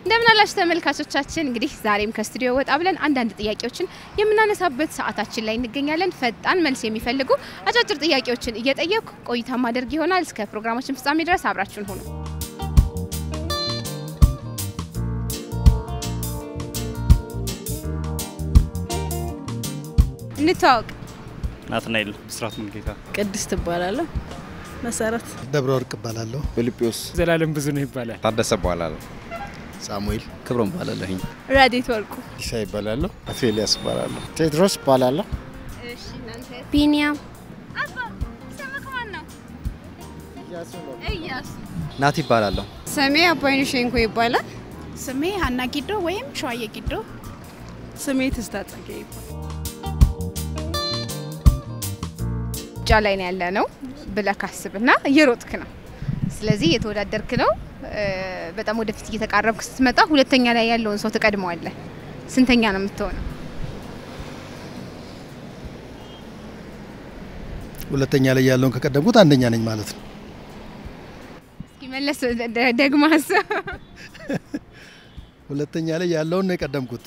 እንደምን አላችሁ ተመልካቾቻችን። እንግዲህ ዛሬም ከስቱዲዮ ወጣ ብለን አንዳንድ ጥያቄዎችን የምናነሳበት ሰዓታችን ላይ እንገኛለን። ፈጣን መልስ የሚፈልጉ አጫጭር ጥያቄዎችን እየጠየኩ ቆይታ ማድረግ ይሆናል። እስከ ፕሮግራማችን ፍጻሜ ድረስ አብራችሁን ሁኑ። እንተዋወቅ። ናትናኤል ብስራት ሙልጌታ ቅድስት እባላለሁ። መሰረት ደብረ ወርቅ እባላለሁ። ፊልጶስ ዘላለም ብዙ ነው ይባላል። ታደሰ በኋላ ሳሙኤል ክብሮም ባላለሁኝ ራዴት ወርቁ ኢሳ ይባላለሁ። አቶ ኤልያስ እባላለሁ። ቴድሮስ እባላለሁ። ቢኒያም እያሱ ናት ይባላለሁ። ስሜ አባይነሽ ሸንኮ ይባላል። ስሜ ሀና ጊዶ ወይም ሸዋዬ ጊዶ። ስሜ ትዝታ ጸጋዬ ይባላል። ሩጫ ላይ ነው ያለ ነው ብለህ ካስብና እየሮጥክ ነው። ስለዚህ እየተወዳደርክ ነው። እ፣ በጣም ወደፊት እየተቃረብክ ስትመጣ ሁለተኛ ላይ ያለውን ሰው ትቀድመዋለህ። ስንተኛ ነው የምትሆነው? ሁለተኛ ላይ ያለውን ከቀደምኩት አንደኛ ነኝ ማለት ነው። እስኪ መለስ ደ- ደግመህ አስብ። ሁለተኛ ላይ ያለውን ነው የቀደምኩት።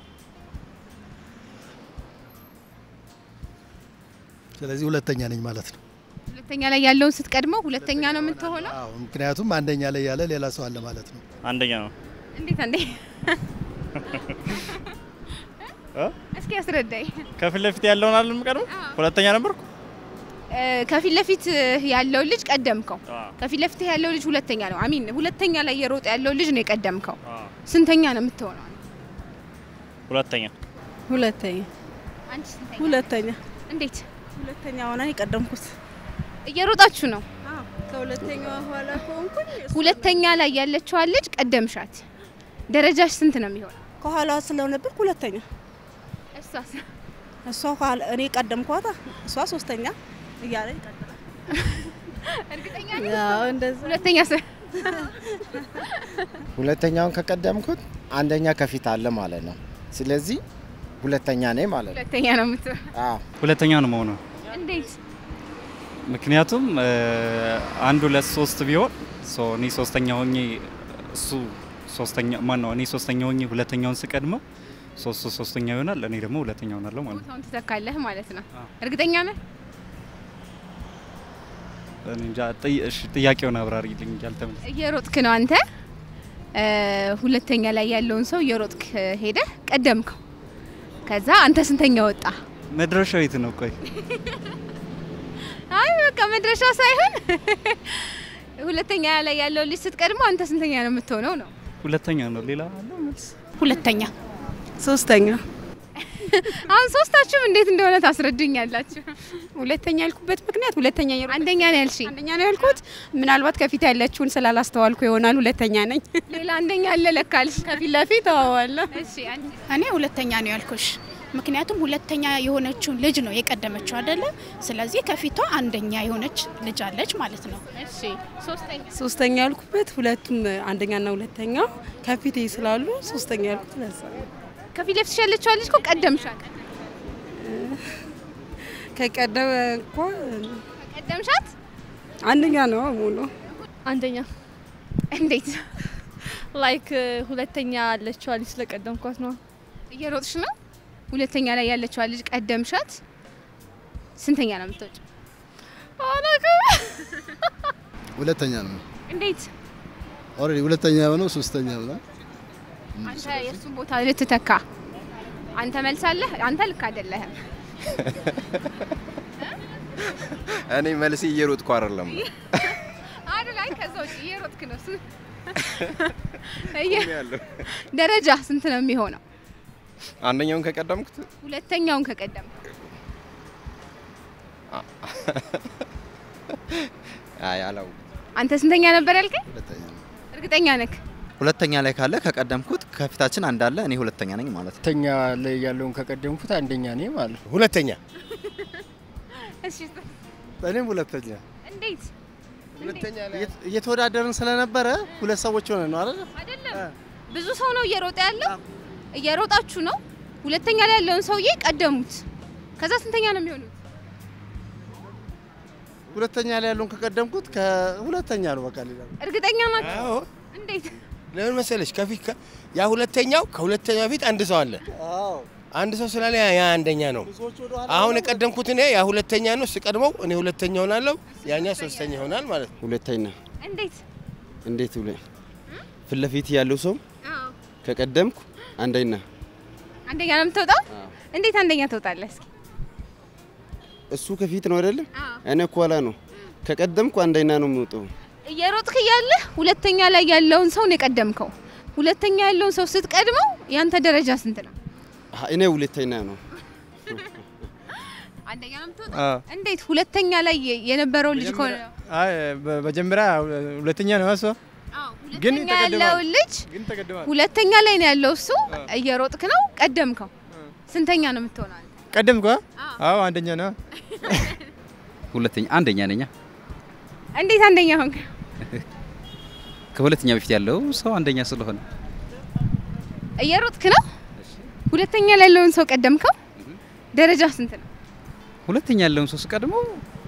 ስለዚህ ሁለተኛ ነኝ ማለት ነው። ሁለተኛ ላይ ያለውን ስትቀድመው ሁለተኛ ነው የምትሆነው። አዎ፣ ምክንያቱም አንደኛ ላይ ያለ ሌላ ሰው አለ ማለት ነው። አንደኛ ነው። እንዴት አንዴ እ? እስኪ አስረዳኝ። ከፊት ለፊት ያለውን አለ የምቀድመው። ሁለተኛ ነበርኩ። እ፣ ከፊት ለፊት ያለው ልጅ ቀደምከው። ከፊት ለፊት ያለው ልጅ ሁለተኛ ነው። አሚን ሁለተኛ ላይ የሮጠ ያለው ልጅ ነው የቀደምከው። ስንተኛ ነው የምትሆነው? ሁለተኛ ሁለተኛ አንቺ ስንተኛ? ሁለተኛ እንዴት ሁለተኛ ሆና የቀደምኩት እየሮጣችሁ ነው? ከሁለተኛዋ ኋላ ከሆንኩኝ ሁለተኛ ላይ ያለችዋን ልጅ ቀደምሻት። ደረጃሽ ስንት ነው የሚሆነው? ከኋላዋ ስለነበር ሁለተኛ እሷስ እሷ ከኋላ እኔ ቀደምኳታ እሷ ሶስተኛ እያለ ይቀጥላል። እርግጠኛ ያው እንደዛ ሁለተኛ ስ ሁለተኛውን ከቀደምኩት አንደኛ ከፊት አለ ማለት ነው። ስለዚህ ሁለተኛ ነኝ ማለት ነው። ሁለተኛ ነው የምትሆነው። አዎ ሁለተኛ ነው መሆነው። እንዴት ምክንያቱም እ፣ አንድ ሁለት ሶስት ቢሆን ሶ እኔ ሶስተኛ ሆኜ እሱ ሶስተኛ ማን ነው እኔ ሶስተኛ ሆኜ ሁለተኛውን ስቀድመው ሶስቱ ሶስተኛ ይሆናል። እኔ ደግሞ ሁለተኛ ሆናለሁ ማለት ነው። ቦታውን ትተካለህ ማለት ነው። አዎ። እርግጠኛ ነህ? እኔ እንጃ። ጥይ- እሺ፣ ጥያቄውን አብራሪልኝ እንጂ አልተመለሰም። እየሮጥክ ነው አንተ እ፣ ሁለተኛ ላይ ያለውን ሰው እየሮጥክ ሄደህ ቀደምከው። ከዛ አንተ ስንተኛ ወጣ? መድረሻው የት ነው? ቆይ አይ በቃ መድረሻው ሳይሆን ሁለተኛ ላይ ያለው ልጅ ስትቀድመው አንተ ስንተኛ ነው የምትሆነው ነው። ሁለተኛ ነው። ሌላ አለ መልስ? ሁለተኛ ሶስተኛ አሁን ሶስታችሁም እንዴት እንደሆነ ታስረዱኛላችሁ። ሁለተኛ ያልኩበት ምክንያት ሁለተኛ የሮ- አንደኛ ነው ያልሽኝ፣ አንደኛ ነው ያልኩት ምናልባት ከፊት ያለችውን ስላላስተዋልኩ ይሆናል። ሁለተኛ ነኝ። ሌላ አንደኛ አለ ለካልሽ ከፊት ለፊት አዋዋለሁ። እሺ አንቺ እኔ ሁለተኛ ነው ያልኩሽ ምክንያቱም ሁለተኛ የሆነችውን ልጅ ነው የቀደመችው አይደለ? ስለዚህ ከፊቷ አንደኛ የሆነች ልጅ አለች ማለት ነው። እሺ ሶስተኛ ሶስተኛ ያልኩበት ሁለቱም አንደኛና ሁለተኛ ከፊቴ ስላሉ ሶስተኛ ያልኩት ለዛ ነው። ከፊት ለፊትሽ ያለችው ልጅ እኮ ቀደምሻት ከቀደመ እኮ ቀደምሻት አንደኛ ነው ሙሉ አንደኛ እንዴት ላይክ ሁለተኛ ያለችዋ ልጅ ስለቀደምኳት ነው። እየሮጥሽ ነው? ሁለተኛ ላይ ያለችው ልጅ ቀደምሻት። ስንተኛ ነው የምትወጪው? ሁለተኛ ነው። እንዴት ኦልሬዲ ሁለተኛ የሆነው ሶስተኛ ብሏል። አንተ የእሱን ቦታ ልትተካ አንተ መልሳለህ። አንተ ልክ አይደለህም። እኔ መልሴ እየሮጥኩ አይደለም። አዱ ላይ ከዛ ውጭ እየሮጥክ ነው። ስ- እየ- ደረጃ ስንት ነው የሚሆነው? አንደኛውን ከቀደምኩት ሁለተኛውን ከቀደም አይ አላው አንተ ስንተኛ ነበር ያልከኝ? ሁለተኛ ነው። እርግጠኛ ነክ? ሁለተኛ ላይ ካለ ከቀደምኩት ከፊታችን አንዳለ እኔ ሁለተኛ ነኝ ማለት ነው። ሁለተኛ ላይ ያለውን ከቀደምኩት አንደኛ ነኝ ማለት ነው። ሁለተኛ እሺ እኔም ሁለተኛ እንዴት ሁለተኛ እየተወዳደርን ስለነበረ ሁለት ሰዎች ሆነ ነው አይደል? አይደለም ብዙ ሰው ነው እየሮጠ ያለው። እየሮጣችሁ ነው። ሁለተኛ ላይ ያለውን ሰውዬ ቀደሙት። ከዛ ስንተኛ ነው የሚሆኑት? ሁለተኛ ላይ ያለውን ከቀደምኩት ከሁለተኛ ነው በቃ ሌላ እርግጠኛ ናችሁ? አዎ እንዴት ለምን መሰለሽ? ከፊት ከ- ያ ሁለተኛው ከሁለተኛው በፊት አንድ ሰው አለ። አንድ ሰው ስላለ ያ ያ አንደኛ ነው። አሁን የቀደምኩት እኔ ያ ሁለተኛ ነው። ስቀድመው እኔ ሁለተኛ ሆናለሁ፣ ያኛ ሶስተኛ ይሆናል ማለት ነው። ሁለተኛ እንዴት? እንዴት ብለ ፊት ለፊት ያለው ሰው ከቀደምኩ አንደኛ አንደኛ ነው የምትወጣው? እንዴት አንደኛ ትወጣለህ? እስኪ እሱ ከፊት ነው አይደለም? እኔ ከኋላ ነው። ከቀደምኩ አንደኛ ነው የሚወጣው። እየሮጥክ እያለህ ሁለተኛ ላይ ያለውን ሰው ነው የቀደምከው። ሁለተኛ ያለውን ሰው ስትቀድመው ያንተ ደረጃ ስንት ነው? አሀ፣ እኔ ሁለተኛ ነው። አንደኛ ነው የምትወጣው? እንዴት? ሁለተኛ ላይ የነበረው ልጅ ከሆነ አይ በ- መጀመሪያ ሁለተኛ ነው እሷ ግን ሁለተኛ ያለው ልጅ ግን ተቀድሟል። ሁለተኛ ላይ ነው ያለው እሱ። እየሮጥክ ነው ቀደምከው። ስንተኛ ነው የምትሆነው? አንተ? ቀደምኩ? አዎ አንደኛ ነው። ሁለተኛ አንደኛ ነኛ። እንዴት አንደኛ ሆንክ? ከሁለተኛ በፊት ያለው ሰው አንደኛ ስለሆነ እየሮጥክ ነው። ሁለተኛ ላይ ያለውን ሰው ቀደምከው። ደረጃ ስንት ነው? ሁለተኛ ያለውን ሰው ስቀድመው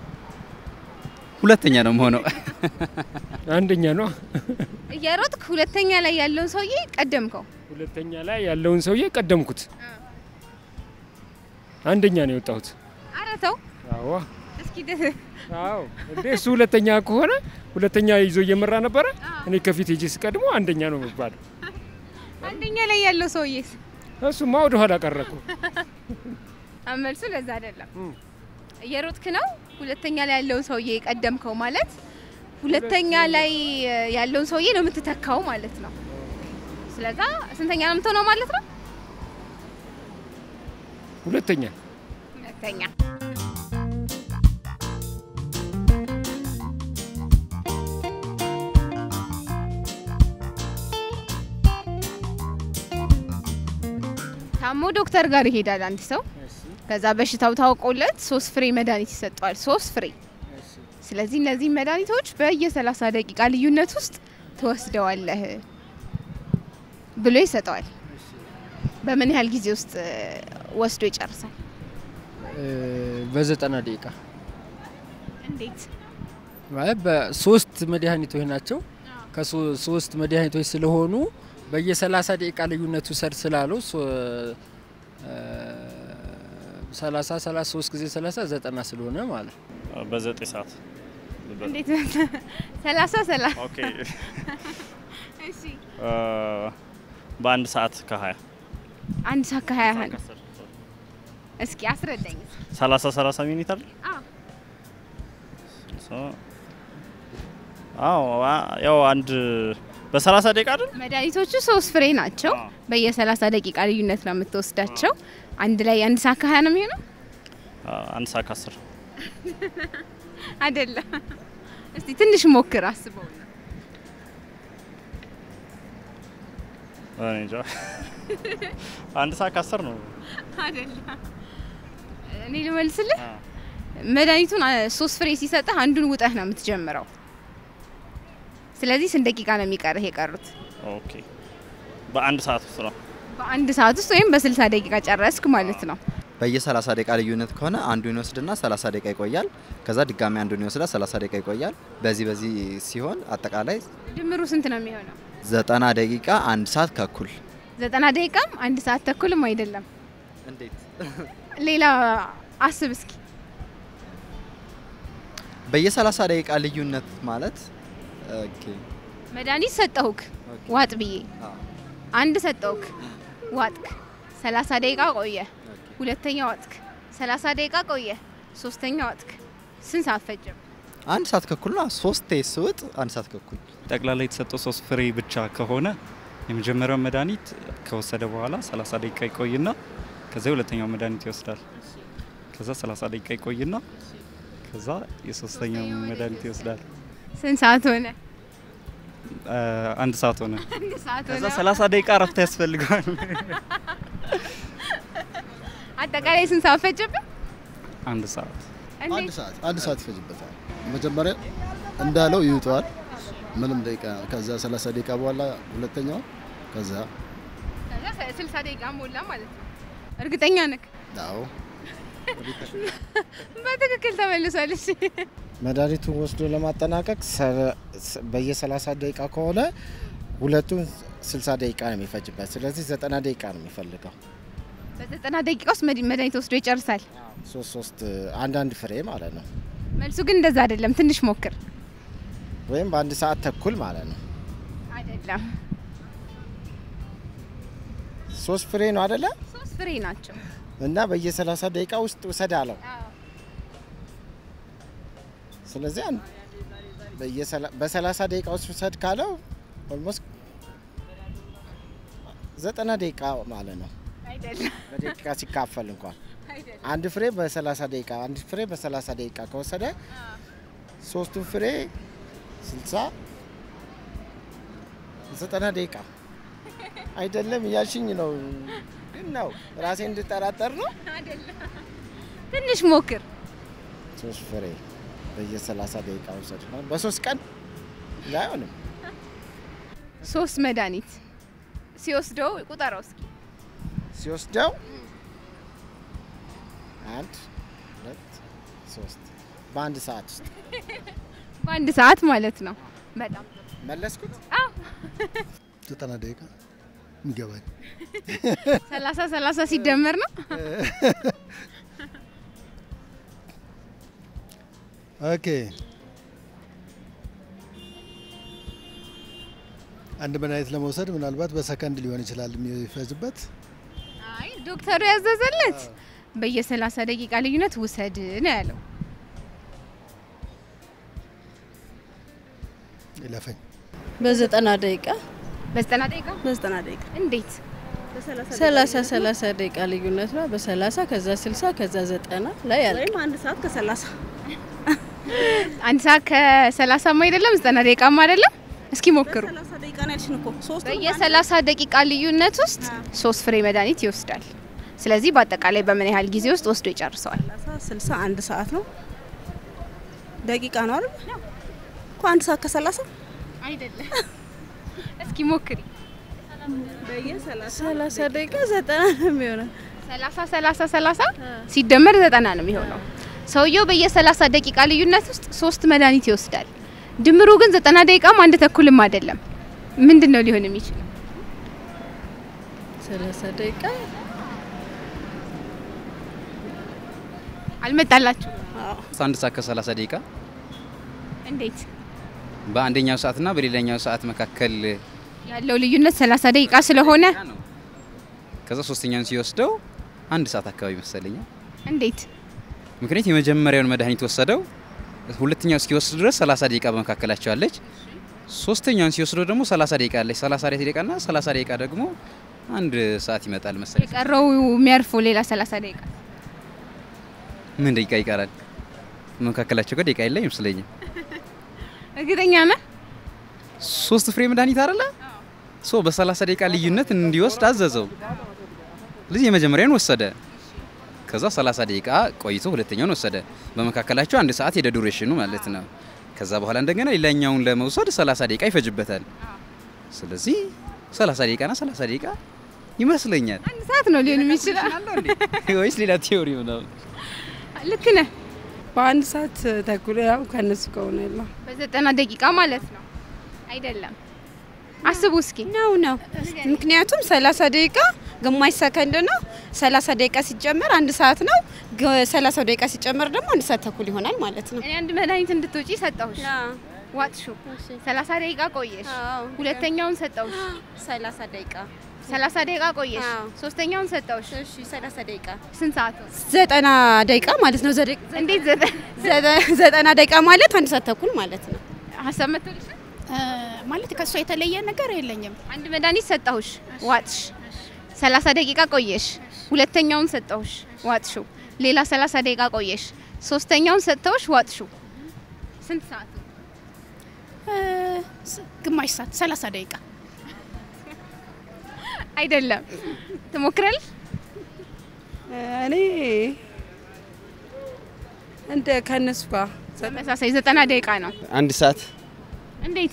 ሁለተኛ ነው የምሆነው። አንደኛ ነው። እየሮጥክ ሁለተኛ ላይ ያለውን ሰውዬ ቀደምከው። ሁለተኛ ላይ ያለውን ሰውዬ ቀደምኩት። አንደኛ ነው የወጣሁት። ኧረ ተው አዎ እስኪ ደ- አዎ እንዴ እሱ ሁለተኛ ከሆነ ሁለተኛ ይዞ እየመራ ነበረ። እኔ ከፊት ሄጄ ስቀድሞ አንደኛ ነው የሚባለው። አንደኛ ላይ ያለው ሰውዬስ እሱማ ወደ ኋላ ቀረኩ። መልሱ ለዛ አይደለም። እየሮጥክ ነው ሁለተኛ ላይ ያለውን ሰውዬ ቀደምከው ማለት ሁለተኛ ላይ ያለውን ሰውዬ ነው የምትተካው ማለት ነው። ስለዛ ስንተኛ ነው የምትሆነው ማለት ነው? ሁለተኛ ሁለተኛ። ታሞ ዶክተር ጋር ይሄዳል አንድ ሰው። ከዛ በሽታው ታውቆለት ሶስት ፍሬ መድኃኒት ይሰጠዋል። ሶስት ፍሬ። ስለዚህ እነዚህ መድኃኒቶች በየ30 ደቂቃ ልዩነት ውስጥ ትወስደዋለህ ብሎ ይሰጠዋል። በምን ያህል ጊዜ ውስጥ እ፣ ወስዶ ይጨርሳል? በዘጠና ደቂቃ እንዴት? ማለት በሶስት መድኃኒቶች ናቸው። ከሶስት መድኃኒቶች ስለሆኑ በየ30 ደቂቃ ልዩነቱ ሰድ ስላለው ሶ- እ፣ 30 33 ጊዜ 30 ዘጠና ስለሆነ ማለት ነው። በዘጠኝ ሰዓት እንዴት? ሰላሳ ሰላሳ ኦኬ እሺ እ፣ በአንድ ሰዓት ከሀያ አንድ ሰዓት ከሀያ አንድ እስኪ አስረዳኝ። ሰላሳ ሰላሳ ሚኒት አይደል? አዎ ሶ- አዎ አ- ያው አንድ በሰላሳ ደቂቃ አይደል? መድኃኒቶቹ ሶስት ፍሬ ናቸው። በየ30 ደቂቃ ልዩነት ነው የምትወስዳቸው። አንድ ላይ አንድ ሰዓት ከሀያ ነው የሚሆነው አ- አንድ ሰዓት ከአስር አይደለም? እስቲ ትንሽ ሞክር አስበው። እኔ እንጃ አንድ ሰዓት ከአስር ነው። አይደለም እኔ ልመልስልህ። መድኃኒቱን አ- ሶስት ፍሬ ሲሰጥህ አንዱን ውጠህ ነው የምትጀምረው። ስለዚህ ስንት ደቂቃ ነው የሚቀርህ የቀሩት? ኦኬ በአንድ ሰዓት ውስጥ ነው። በአንድ ሰዓት ውስጥ ወይም በ60 ደቂቃ ጨረስክ ማለት ነው። በየ30 ደቂቃ ልዩነት ከሆነ አንዱን ይወስድና 30 ደቂቃ ይቆያል። ከዛ ድጋሚ አንዱን ይወስዳል 30 ደቂቃ ይቆያል። በዚህ በዚህ ሲሆን አጠቃላይ ድምሩ ስንት ነው የሚሆነው? 90 ደቂቃ አንድ ሰዓት ከኩል ዘጠና ደቂቃም አንድ ሰዓት ተኩልም አይደለም። እንዴት? ሌላ አስብ እስኪ። በየ30 ደቂቃ ልዩነት ማለት ኦኬ መድኃኒት ሰጠሁክ ዋጥ ብዬ አንድ ሰጠሁክ ዋጥክ፣ 30 ደቂቃ ቆየ፣ ሁለተኛ ዋጥክ፣ 30 ደቂቃ ቆየ፣ ሶስተኛ ዋጥክ። ስንት ሰዓት ፈጀም? አንድ ሰዓት ከኩል ነው። ሶስቴ ስውጥ አንድ ሰዓት ከኩል ጠቅላላ የተሰጠው ሶስት ፍሬ ብቻ ከሆነ የመጀመሪያው መድኃኒት ከወሰደ በኋላ 30 ደቂቃ ይቆይና ከዛ ሁለተኛው መድኃኒት ይወስዳል። ከዛ 30 ደቂቃ ይቆይና ከዛ የሶስተኛው መድኃኒት ይወስዳል። ስንት ሰዓት ሆነ? አ፣ አንድ ሰዓት ሆነ። አንድ ሰዓት ከዛ ሆነ። 30 ደቂቃ እረፍት ያስፈልገዋል። አጠቃላይ ስንት ሰዓት ፈጀብን? አንድ ሰዓት አንድ ሰዓት አንድ ሰዓት ይፈጅበታል። መጀመሪያ እንዳለው ይውጠዋል ምንም ደቂቃ ከዛ 30 ደቂቃ በኋላ ሁለተኛው ከዛ ከዛ 60 ደቂቃ ሞላ ማለት ነው። እርግጠኛ ነክ? አዎ በትክክል ተመልሷል። እሺ መድኃኒቱን ወስዶ ለማጠናቀቅ ሰ- ስ- በየ30 ደቂቃ ከሆነ ሁለቱም 60 ደቂቃ ነው የሚፈጅበት። ስለዚህ 90 ደቂቃ ነው የሚፈልገው። በዘጠና ደቂቃ ውስጥ መድ- መድኃኒት ወስዶ ይጨርሳል። ሶስት ሶስት አንዳንድ ፍሬ ማለት ነው። መልሱ ግን እንደዛ አይደለም። ትንሽ ሞክር። ወይም በአንድ ሰዓት ተኩል ማለት ነው። አይደለም፣ ሶስት ፍሬ ነው አይደለ? ሶስት ፍሬ ናቸው። እና በየ30 ደቂቃ ውስጥ ውሰድ አለው። ስለዚህ አንድ በየሰላ- በ30 ደቂቃ ውስጥ ውሰድ ካለው ኦልሞስት ዘጠና ደቂቃ ማለት ነው። አይደለም፣ በደቂቃ ሲካፈል እንኳን አንድ ፍሬ በ30 ደቂቃ አንድ ፍሬ በ30 ደቂቃ ከወሰደ ሶስቱን ፍሬ 60 ዘጠና ደቂቃ አይደለም እያልሽኝ ነው። ግን ነው ራሴ እንድጠራጠር ነው። ትንሽ ሞክር። ሶስት ፍሬ በየ30 ደቂቃ ውሰድ ነው። በሶስት ቀን ላይሆንም ሶስት መድኃኒት ሲወስደው ቁጠረው እስኪ። ሲወስደው አንድ ሁለት ሶስት በአንድ ሰዓት ውስጥ በአንድ ሰዓት ማለት ነው። በጣም መለስኩት። ዘጠና ደቂቃ ይገባኝ። ሰላሳ ሰላሳ ሲደመር ነው። ኦኬ አንድ መድኃኒት ለመውሰድ ምናልባት በሰከንድ ሊሆን ይችላል የሚፈጅበት። አይ ዶክተሩ ያዘዘለት በየሰላሳ ደቂቃ ልዩነት ውሰድ ነው ያለው። ይለፈኝ። በዘጠና ደቂቃ በዘጠና ደቂቃ በዘጠና ደቂቃ እንዴት? ሰላሳ ሰላሳ ደቂቃ ልዩነት ነው። በሰላሳ ከዛ ስልሳ ከዛ ዘጠና ላይ ያለ ወይም አንድ ሰዓት ከሰላሳ አንድ ሰዓት ከሰላሳም አይደለም ዘጠና ደቂቃም አይደለም። እስኪ ሞክሩ። ሰላሳ ደቂቃ ነው ያልሽን እኮ ሶስት በየሰላሳ ደቂቃ ልዩነት ውስጥ ሶስት ፍሬ መድኃኒት ይወስዳል። ስለዚህ በአጠቃላይ በምን ያህል ጊዜ ውስጥ ወስዶ ይጨርሰዋል? ስልሳ አንድ ሰዓት ነው ደቂቃ ነው አይደል እኮ አንድ ሰዓት ከሰላሳ አይደለም። እስኪ ሞክሪ። ሰላሳ ደቂቃ ዘጠና ነው የሚሆነው። ሰላሳ ሰላሳ ሰላሳ ሲደመር ዘጠና ነው የሚሆነው። ሰውየው በየሰላሳ ደቂቃ ልዩነት ውስጥ ሶስት መድኃኒት ይወስዳል። ድምሩ ግን ዘጠና ደቂቃም አንድ ተኩልም አይደለም። ምንድን ነው ሊሆን የሚችለው? ሰላሳ ደቂቃ አልመጣላችሁ? አንድ ሰዓት ከ30 ደቂቃ እንዴት በአንደኛው ሰዓትና በሌላኛው ሰዓት መካከል ያለው ልዩነት ሰላሳ ደቂቃ ስለሆነ ከዛ ሶስተኛውን ሲወስደው አንድ ሰዓት አካባቢ መሰለኛል። እንዴት ምክንያት የመጀመሪያውን መድኃኒት ወሰደው፣ ሁለተኛው እስኪወስድ ድረስ 30 ደቂቃ በመካከላቸው አለች። ሶስተኛውን ሲወስደው ደግሞ 30 ደቂቃ አለች። 30 ደቂቃና 30 ደቂቃ ደግሞ አንድ ሰዓት ይመጣል መሰለኝ። የቀረው የሚያርፈው ሌላ ሰላሳ ደቂቃ ምን ደቂቃ ይቀራል? በመካከላቸው ጋር ደቂቃ የለም ይመስለኛል። እርግጠኛ ነህ? ሶስት ፍሬ መድኃኒት አይደለ? ሶ በ30 ደቂቃ ልዩነት እንዲወስድ አዘዘው። ስለዚህ የመጀመሪያውን ወሰደ። ከዛ 30 ደቂቃ ቆይቶ ሁለተኛውን ወሰደ። በመካከላቸው አንድ ሰዓት ሄደ ዱሬሽኑ ማለት ነው። ከዛ በኋላ እንደገና ሌላኛውን ለመውሰድ 30 ደቂቃ ይፈጅበታል። ስለዚህ 30 ደቂቃና 30 ደቂቃ ይመስለኛል። አንድ ሰዓት ነው ሊሆን የሚችለው ወይስ ሌላ ቲዮሪ ነው? ልክ ነህ። በአንድ ሰዓት ተኩል ያው ከነሱ ከሆነ ያለው በዘጠና ደቂቃ ማለት ነው አይደለም? አስቡ እስኪ ነው ነው። ምክንያቱም ሰላሳ ደቂቃ ግማሽ ሰከንድ ነው። ሰላሳ ደቂቃ ሲጨመር አንድ ሰዓት ነው። ሰላሳ ደቂቃ ሲጨመር ደግሞ አንድ ሰዓት ተኩል ይሆናል ማለት ነው። እኔ አንድ መድኃኒት እንድትወጪ ሰጠሁሽ፣ ዋጥሹ። ሰላሳ ደቂቃ ቆየሽ። ሁለተኛውን ሰጠሁሽ፣ ሰላሳ ደቂቃ ሰላሳ ደቂቃ ቆየሽ። ሶስተኛውን ሰጠሁሽ፣ እሺ፣ ሰላሳ ደቂቃ ስንት ሰዓት ነው? ዘጠና ደቂቃ ማለት ነው። ዘደ- እንዴት ዘጠ- ዘጠ- ዘጠና ደቂቃ ማለት አንድ ሰዓት ተኩል ማለት ነው። ሀሳብ መጥቶልሻል? ማለት ከእሷ የተለየ ነገር የለኝም። አንድ መድኃኒት ሰጠሁሽ፣ ዋጥሽ። ሰላሳ ደቂቃ ቆየሽ። ሁለተኛውን ሰጠሁሽ፣ ዋጥሹ። ሌላ ሰላሳ ደቂቃ ቆየሽ። ሶስተኛውን ሰጠሁሽ፣ ዋጥሹ። ስንት ሰዓት ነው? ግማሽ ሰዓት ሰላሳ ደቂቃ አይደለም። ትሞክራለሽ? እኔ እንደ ከነሱ ጋር ተመሳሳይ ዘጠና ደቂቃ ነው። አንድ ሰዓት እንዴት?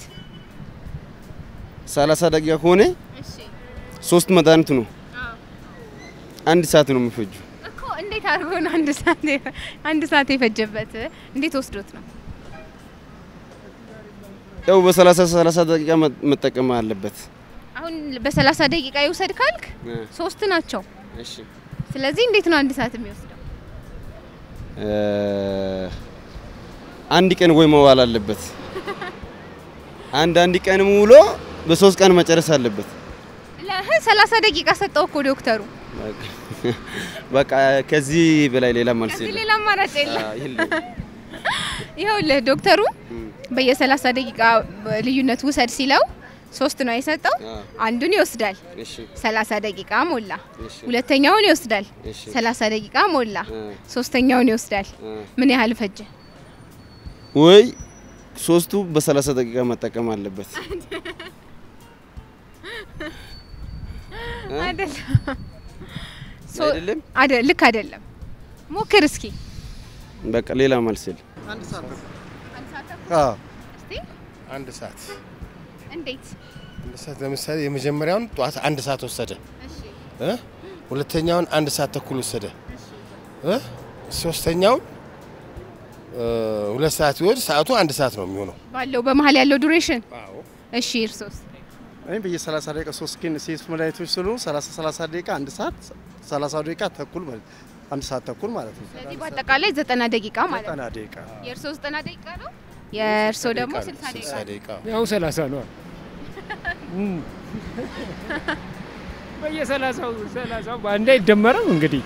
30 ደቂቃ ከሆነ ሶስት መድኃኒት ነው። አንድ ሰዓት ነው የሚፈጁ። እኮ እንዴት አድርጎ ነው አንድ ሰዓት የፈ- አንድ ሰዓት የፈጀበት? እንዴት ወስዶት ነው? ያው በሰላሳ ሰላሳ ደቂቃ መ- መጠቀም አለበት። አሁን በሰላሳ ደቂቃ ይውሰድ ካልክ እ፣ ሶስት ናቸው። እሺ ስለዚህ እንዴት ነው አንድ ሰዓት የሚወስደው? እ፣ አንድ ቀን ወይ መዋል አለበት። አንድ አንድ ቀን ውሎ በሶስት ቀን መጨረስ አለበት። ለህ ሰላሳ ደቂቃ ሰጠው እኮ ዶክተሩ። በቃ ከዚህ በላይ ሌላ መልስ ከዚህ የለም። ሌላ አማራጭ የለም። አዎ፣ የለም። ይኸውልህ ዶክተሩ በየሰላሳ ደቂቃ ልዩነት ውሰድ ሲለው ሶስት ነው የሰጠው። አንዱን ይወስዳል፣ እሺ ሰላሳ ደቂቃ ሞላ። እሺ ሁለተኛውን ይወስዳል፣ እሺ ሰላሳ ደቂቃ ሞላ። እ፣ ሶስተኛውን ይወስዳል። እ። ምን ያህል ፈጀ? ወይ ሶስቱ በሰላሳ ደቂቃ መጠቀም አለበት። እ? አይደለም አይደለም? አይደል? ልክ አይደለም። ሞክር እስኪ። በቃ ሌላ መልስ የለም። አዎ እስቲ አንድ ሰዓት እንዴት? አንድ ሰዓት ለምሳሌ የመጀመሪያውን ጠዋት አንድ ሰዓት ወሰደ እ ሁለተኛውን አንድ ሰዓት ተኩል ወሰደ እ ሶስተኛውን እ ሁለት ሰዓት ቢወስድ ሰዓቱ አንድ ሰዓት ነው የሚሆነው። ባለው በመሀል ያለው ዱሬሽን። እሺ እርሶስ? እኔ በየ30 ደቂቃ ሶስት ግን ሴት መድኃኒቶች ስለሆኑ 30 30 ደቂቃ አንድ ሰዓት 30 ደቂቃ ተኩል ማለት አንድ ሰዓት ተኩል ማለት ነው። ስለዚህ በአጠቃላይ ዘጠና ደቂቃ ማለት ነው። 90 ደቂቃ የእርሶ ዘጠና ደቂቃ ነው፣ የእርሶ ደግሞ ስልሳ ደቂቃ ነው። ደቂቃ ያው ሰላሳ ነው። በየሰላሳው ሰላሳው በአንድ አይደመርም እንግዲህ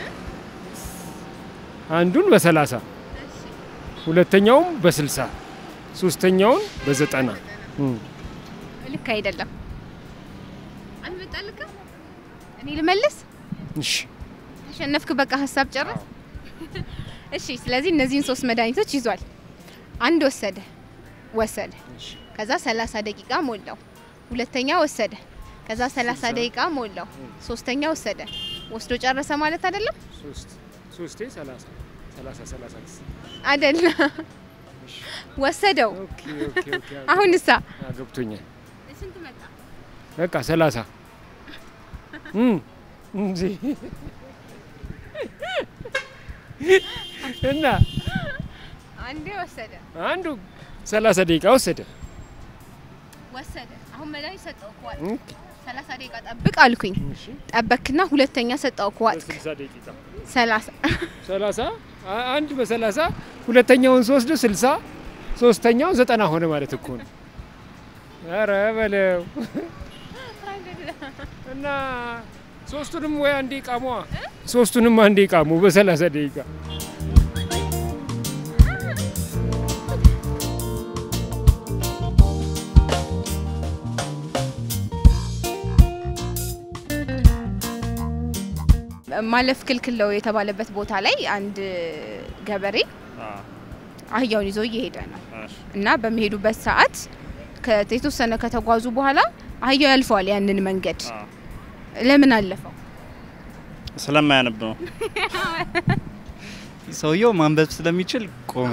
አንዱን በሰላሳ ሁለተኛውም በስልሳ ሶስተኛውን በዘጠና እም። ልክ አይደለም። አልመጣልክም? እኔ ልመልስ? እሺ ተሸነፍክ። በቃ ሀሳብ ጨረስ። እሺ፣ ስለዚህ እነዚህን ሶስት መድኃኒቶች ይዟል። አንድ ወሰደ ወሰደ፣ ከዛ 30 ደቂቃ ሞላው። ሁለተኛ ወሰደ፣ ከዛ 30 ደቂቃ ሞላው። ሶስተኛ ወሰደ፣ ወስዶ ጨረሰ ማለት አይደለም? ሶስት ሶስቴ ሰላሳ ሰላሳ ሰላሳ አይደለም። ወሰደው። ኦኬ ኦኬ ኦኬ አሁን እሳ አ፣ ገብቶኛል። ስንት መጣ? በቃ ሰላሳ እም፣ እንጂ እና አንዴ ወሰደ አንዱ ሰላሳ ደቂቃ ወሰደ። ወሰደ። አሁን መድኃኒት ሰጠው እኮ ዋጥክ። እም፣ 30 ደቂቃ ጠብቅ አልኩኝ። ጠበክና ሁለተኛ ሰጠው እኮ ዋጥክ። ስልሳ ደቂቃ 30 ሰላሳ አ- አንድ በሰላሳ ሁለተኛውን ስወስድ ስልሳ ሶስተኛው ዘጠና ሆነ ማለት እኮ ነው። ኧረ በለው እና ሶስቱንም ወይ አንዴ ቃሟ ሶስቱንም አንዴ ቃሙ በሰላሳ ደቂቃ ማለፍ ክልክል ነው የተባለበት ቦታ ላይ አንድ ገበሬ አህያውን ይዞ እየሄደ ነው እና በሚሄዱበት ሰዓት ከ- የተወሰነ ከተጓዙ በኋላ አህያው ያልፈዋል ያንን መንገድ። ለምን አለፈው? ስለማያነብ ነው። ሰውየው ማንበብ ስለሚችል ቆመ።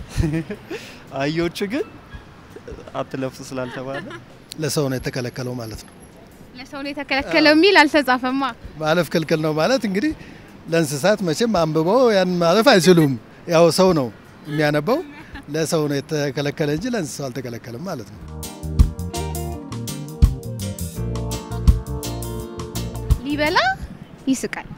አህዮቹ ግን አትለፉ ስላልተባለ ለሰው ነው የተከለከለው ማለት ነው። ለሰው ነው የተከለከለው የሚል አልተጻፈማ። ማለፍ ክልክል ነው ማለት እንግዲህ ለእንስሳት መቼም አንብበው ያን ማለፍ አይችሉም። ያው ሰው ነው የሚያነበው፣ ለሰው ነው የተከለከለ እንጂ ለእንስሳው አልተከለከለም ማለት ነው። ሊበላ ይስቃል።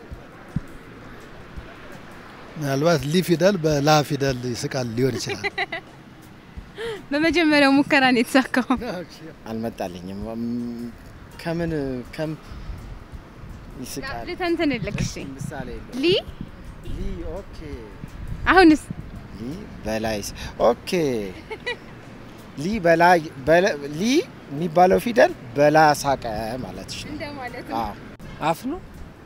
ምናልባት ሊ ፊደል በላ ፊደል ይስቃል ሊሆን ይችላል። በመጀመሪያው ሙከራ ነው የተሳካው። አልመጣልኝም። እም፣ ከምን ከም ይስቃል ልተንትንልክ። እሺ ምሳሌ ሊ ሊ ኦኬ አሁንስ ሊ በላይስ ኦኬ ሊ በላይ በለ- ሊ የሚባለው ፊደል በላ ሳቀ ማለት ነው። እንደማለት አዎ አፍ ነው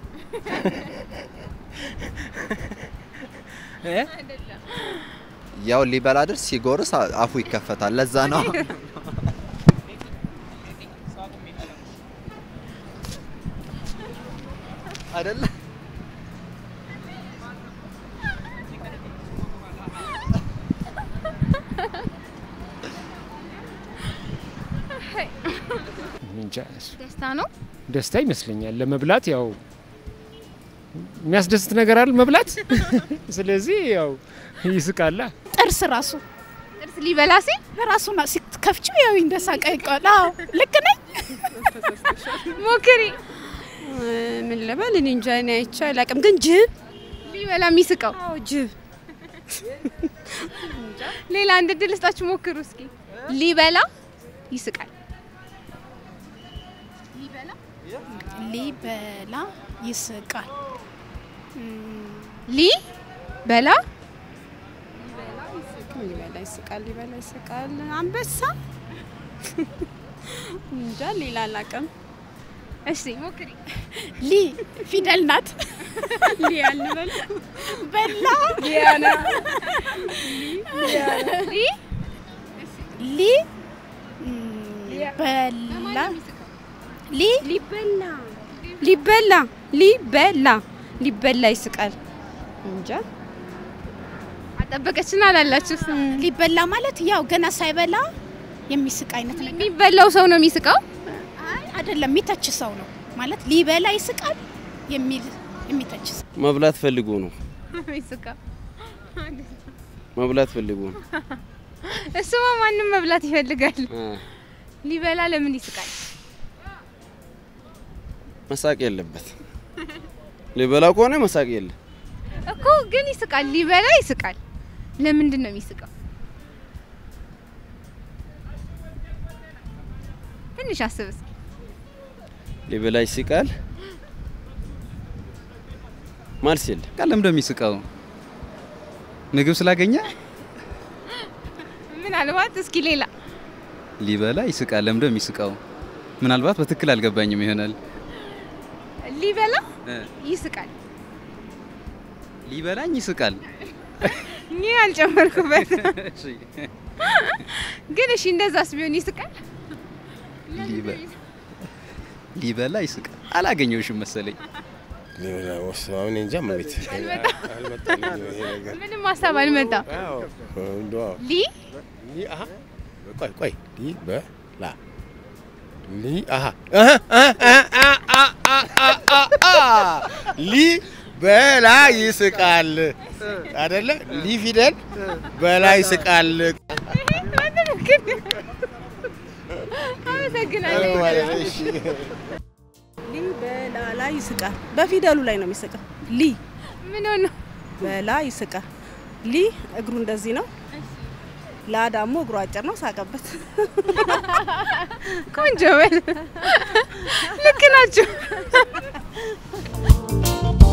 እ? ያው ሊበላ ድር ሲጎርስ አ- አፉ ይከፈታል። ለዛ ነው አይደለ? እንጃ እሱ ደስታ ነው። ደስታ ይመስለኛል። ለመብላት ያው የሚያስደስት ነገር አይደል መብላት። ስለዚህ ያው ይስቃላ። ጥርስ ራሱ ጥርስ ሊበላ ሲል ራሱ ሲከፍችው ያው እንደሳቀ ይቀዋል። አዎ ልክ ነኝ። ሞክሪ። ምን ልበል እኔ እንጃ እኔ አይቼ አላውቅም፣ ግን ጅብ ሊበላ የሚስቀው አዎ ጅብ ሌላ አንድ እድል ስጣችሁ ሞክሩ እስኪ። ሊበላ ይስቃል። ሊበላ ይስቃል። ሊ በላ ሊበላ ይስቃል፣ ሊበላ ይስቃል። አንበሳ እንጃ ሌላ አላውቅም። እሺ ሞክሪ። ሊ ፊደል ናት። ሊ ያልበል በላ ሊያና ሊ ሊ በላ ሊ ሊበላ ሊበላ ሊበላ ሊበላ ይስቃል። እንጃ አጠበቀችና አላላችሁ። ሊበላ ማለት ያው ገና ሳይበላ የሚስቅ አይነት ነገር የሚበላው ሰው ነው የሚስቀው? አይደለም፣ የሚተች ሰው ነው ማለት ሊበላ ይስቃል የሚል የሚተች ሰው መብላት ፈልጎ ነው። የሚስቀው መብላት ፈልጎ ነው። እሱማ ማንም መብላት ይፈልጋል። አ፣ ሊበላ ለምን ይስቃል? መሳቅ የለበት። ሊበላ ከሆነ መሳቅ የለ። እኮ ግን ይስቃል። ሊበላ ይስቃል። ለምንድን ነው የሚስቀው? ትንሽ አስብ እስኪ። ሊበላ ይስቃል። መልስ የለ። ቃል ለምንድን ነው የሚስቀው? ምግብ ስላገኘ ምናልባት እስኪ ሌላ ሊበላ ይስቃል። ለምንድን ነው የሚስቀው? ምናልባት በትክክል አልገባኝም ይሆናል። ሊበላ እ፣ ይስቃል። ሊበላኝ ይስቃል። እኔ አልጨመርኩበት። እሺ፣ ግን እሺ እንደዛስ ቢሆን ይስቃል? ሊበ- ሊበላ ይስቃል። አላገኘውሽም መሰለኝ። ሊበላ ወስ- አሁን እንጃ መቤት አልመጣልኝም ይሄ ነገር። ምንም ሀሳብ አልመጣም። አዎ፣ እንደው ሊ ሊ አሀ ቆይ ቆይ ሊ በላ ሊ አሀ አሀ አሀ አሀ አሀ አሀ ሊ በላ ይስቃል አይደለ? ሊ ፊደል በላ ይስቃል አመሰግናለሁ። ማለት ነው። እሺ ሊ በላ ላይ ይስቃል። በፊደሉ ላይ ነው የሚስቀው። ሊ ምን ሆነ? በላ ይስቃል። ሊ እግሩ እንደዚህ ነው። ላ ደግሞ እግሩ አጭር ነው። ሳቀበት። ቆንጆ በል። ልክ ናችሁ።